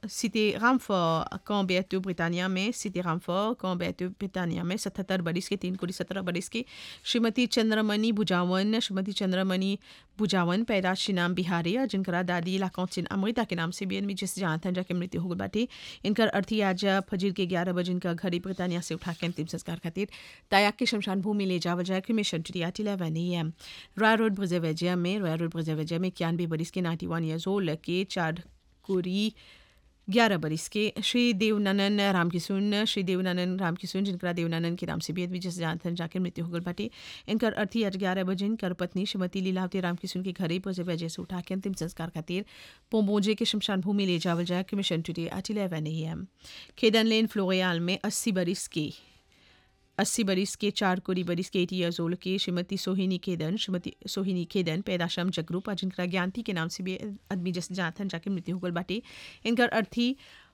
Cité Ramfort कॉम्बेटू Britannia में सिटी रामफोर कॉम्बेटू ब्रिटानिया में सतहत्तर बरिस के तीन कोड़ी सत्रह बरिस की श्रीमती चंद्रमणि बुजावन श्रीमती चंद्रमणि बुजावन पैदाशी नाम बिहारी और जिनकरा दादी लाकौचिन अमृता के नाम से भी एनमी जिस जहाँ था जाके मृत्यु हो गई बाटी इनकर अर्थी आज फजीर के ग्यारह बजे इनका घड़ी ब्रिटानिया से उठा के अंतिम संस्कार खातिर तायाक के शमशान भूमि ले जावल जाए cremation today at eleven A M Roy Road ब्रजेवेजिया में रॉय रोड ब्रजेवेजिया में इक्यानवे बरिस के नाइन्टी वन ईयर्स ओल्ड के चार कुरी ग्यारह बरिस के श्री देवनानन राम किशुन श्री देवनानन राम किशुन जिनका देवनानन के नाम से भी अद्वित जैसे जानथन जाकर मृत्यु हो गई बाटे इनकर अर्थी आज ग्यारह बजे इनकर पत्नी श्रीमती लीलावती राम किशुन के घरे पर जब वजह से उठा के अंतिम संस्कार खातिर पोम्बोजे के शमशान भूमि ले जावल जाए commission today at eleven A M खेडन लेन फ्लोरियाल में अस्सी बरिस के अस्सी बरिस के चार कोरी बरिस के एटी ईयर्स ओल्ड के श्रीमती सोहिनी खेदन श्रीमती सोहिनी खेदन पैदाशम जगरूप और जिनका ज्ञानती के नाम से भी आदमी जैसे जानथन जाके मृत्यु हो गल बाटे इनकर अर्थी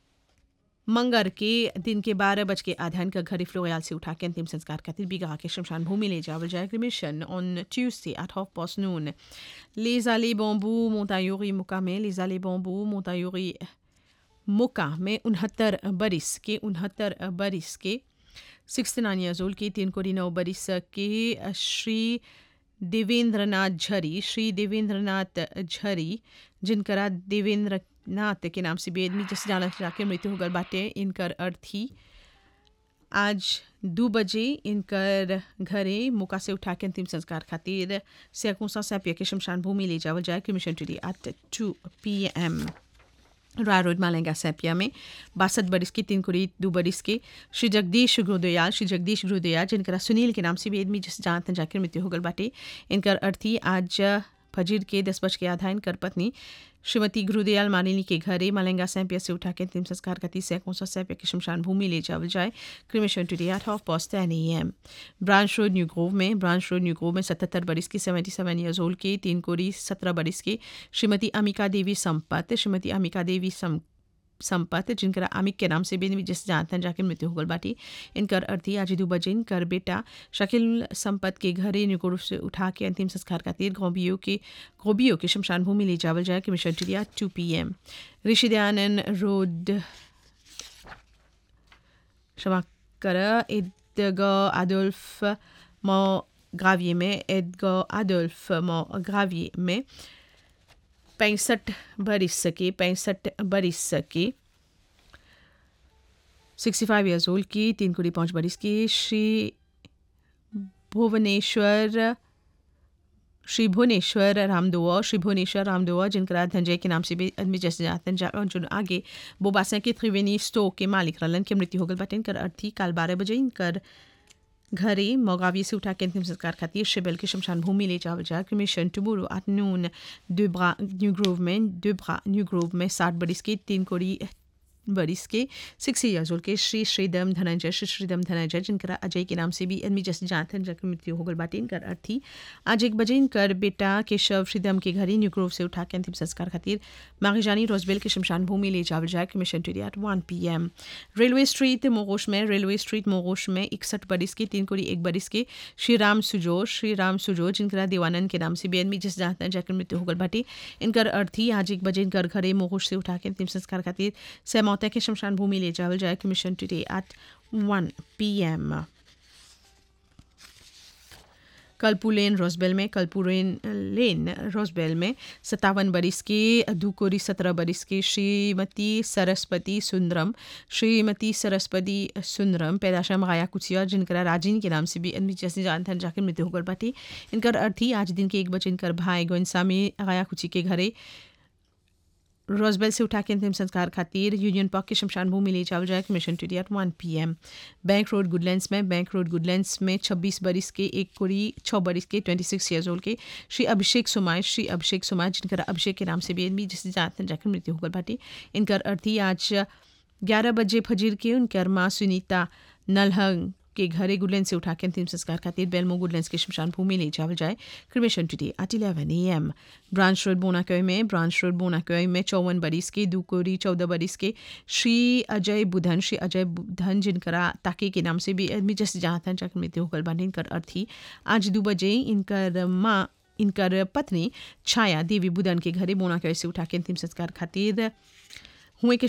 मंगर के दिन के बारह बज के आधा इनका घरे फ्लोयाल से उठा के अंतिम संस्कार खातिर बीघा के शमशान भूमि ले जावल जाए cremation on Tuesday at half past noon Les allées bambou Montayori मुका में Les allées bambou Montayori मुका में उनहत्तर बरिस के उनहत्तर बरिस के सिक्सटी नाइन ईयर्स ओल्ड के तीन कोड़ी नौ बरिस के श्री देवेंद्रनाथ झरी श्री देवेंद्रनाथ झरी जिनकरा देवेंद्रनाथ के नाम से बेदमी जैसे जाना जाके मृत्यु हो गल बाटे इनकर अर्थी आज दो बजे इनकर घरे मुका से उठा के अंतिम संस्कार खातिर सैकोसा सैपिया के शमशान भूमि ले जावल जाए commission today at two P M राय रोड मालेंगा सैपिया में बासठ बरिस के तीन कुड़ी दो बरिस के श्री जगदीश गुरुदयाल श्री जगदीश गुरुदयाल जिनका सुनील के नाम से भी आदमी जिस जानते जाकर मृत्यु हो गल बाटे इनकर अर्थी आज फजीर के दस बज के आधा इनकर पत्नी श्रीमती गुरुदयाल मालिनी के घरे मलेंगा सैंपिया से उठा के अंतिम संस्कार का तीस सैकों सौ सैंपिया की शमशान भूमि ले जावल जाए cremation today at half past ten A M Branch Road New Grove में ब्रांच रोड न्यू ग्रोव में सतहत्तर बरिस की सेवेंटी सेवन ईयर्स ओल्ड के तीन कोड़ी सत्रह बरिस की श्रीमती अमिका देवी संपत श्रीमती अमिका देवी सम संपत जिनकर आमिक के नाम से भी जिस जानतन जाके मृत्यु हो गल बाटी इनकर अर्थी आज दो बजे इनकर बेटा शकील संपत के घरे निकोर से उठा के अंतिम संस्कार खातिर गोबियो के गोबियो के शमशान भूमि ले जावल जाए कि mission today at two P M Rishi Dayanand Road क्षमा कर एदगो आदोल्फ मो ग्राविये में एदगो आदोल्फ मो ग्राविये में पैंसठ बरिस के पैंसठ बरिस के सिक्सटी फाइव ईयर्स ओल्ड की तीन कुड़ी पाँच बरिस की श्री भुवनेश्वर श्री भुवनेश्वर रामदुआ श्री भुवनेश्वर रामदुआ जिनका धनजय के नाम से भी आदमी जैसे जाते हैं जो आगे बोबासा के त्रिवेणी स्टो के मालिक रलन की मृत्यु हो गल बटे इनकर अर्थी काल बारह बजे इनकर घरे मोगावी से उठा के अंतिम संस्कार खातिर शिबल के शमशान भूमि ले जावल जाए cremation टुमुरो at noon दुब्रा new Grove में दुब्रा न्यू ग्रोव में साठ बरिस के तीन कोड़ी बरिस के सिक्स ईयर्स ओल्ड के श्री श्रीदम धनंजय श्री श्रीदम धनंजय जिनका अजय के नाम से भी आदमी जैसे जानते हैं जिनकी मृत्यु हो गल बाटे इनकर अर्थी आज एक बजे इनकर बेटा केशव श्रीदम के घरे न्यू ग्रोव से उठा के अंतिम संस्कार खातिर मागीजानी रोजबेल के शमशान भूमि ले जावल जाए commission today at one P M Railway Street मोगोश में रेलवे स्ट्रीट मोगोश में इकसठ बरिस के तीन कोड़ी एक बरिस के श्री राम सुजो श्री राम सुजो जिनका देवानंद के नाम से भी आदमी जिस जानते हैं जाकर मृत्यु हो गल बाटे इनकर अर्थी आज एक बजे इनकर घरे मोगोश से उठा के अंतिम संस्कार खातिर सैम मौत के शमशान भूमि ले जावल जाए commission today at one P M कलपू लेन रोजबेल में कलपू लेन लेन रोजबेल में सत्तावन बरिस के दुकोरी सत्रह बरिस के श्रीमती सरस्वती सुंदरम श्रीमती सरस्वती सुंदरम पैदाशम गाया कुचिया जिनका राजिन के नाम से भी आदमी जैसे जानते हैं जाकर मृत्यु होकर बाटी इनकर अर्थी आज दिन के एक बजे इनकर भाई गोइंसा में गाया कुची के घरे रोजबेल से उठा के अंतिम संस्कार खातिर यूनियन पार्क के शमशान भूमि ले जावल जाए mission today at one P M Bank Road Goodlands में बैंक रोड गुडलैंड्स में छब्बीस बरिस के एक कुड़ी छः बरिस के ट्वेंटी सिक्स ईयर्स ओल्ड के श्री अभिषेक सुमाय श्री अभिषेक सुमाय जिनका अभिषेक के नाम से भी आदमी जिससे जानते जाकर मृत्यु होकर बाटी इनकर अर्थी आज ग्यारह बजे फजीर के उनकर माँ सुनीता नलहंग के घरे गुडलैंड से उठा के अंतिम संस्कार खातिर बेलमो गुडलैंड के शमशान भूमि ले जावल जाए cremation today at eleven A M Branch Road बोनाकय में ब्रांच रोड बोनाकय में चौवन बरिस के दुकोरी चौदह बरिस के श्री अजय बुधन श्री अजय बुधन जिनकरा ताके के नाम से भी आदमी जैसे जहाँ था जाकर मृत्यु होकर बानी इनकर अर्थी आज दो बजे इनकर माँ इनकर पत्नी छाया देवी बुधन के घरे बोनाकय से उठा के अंतिम संस्कार खातिर हुए के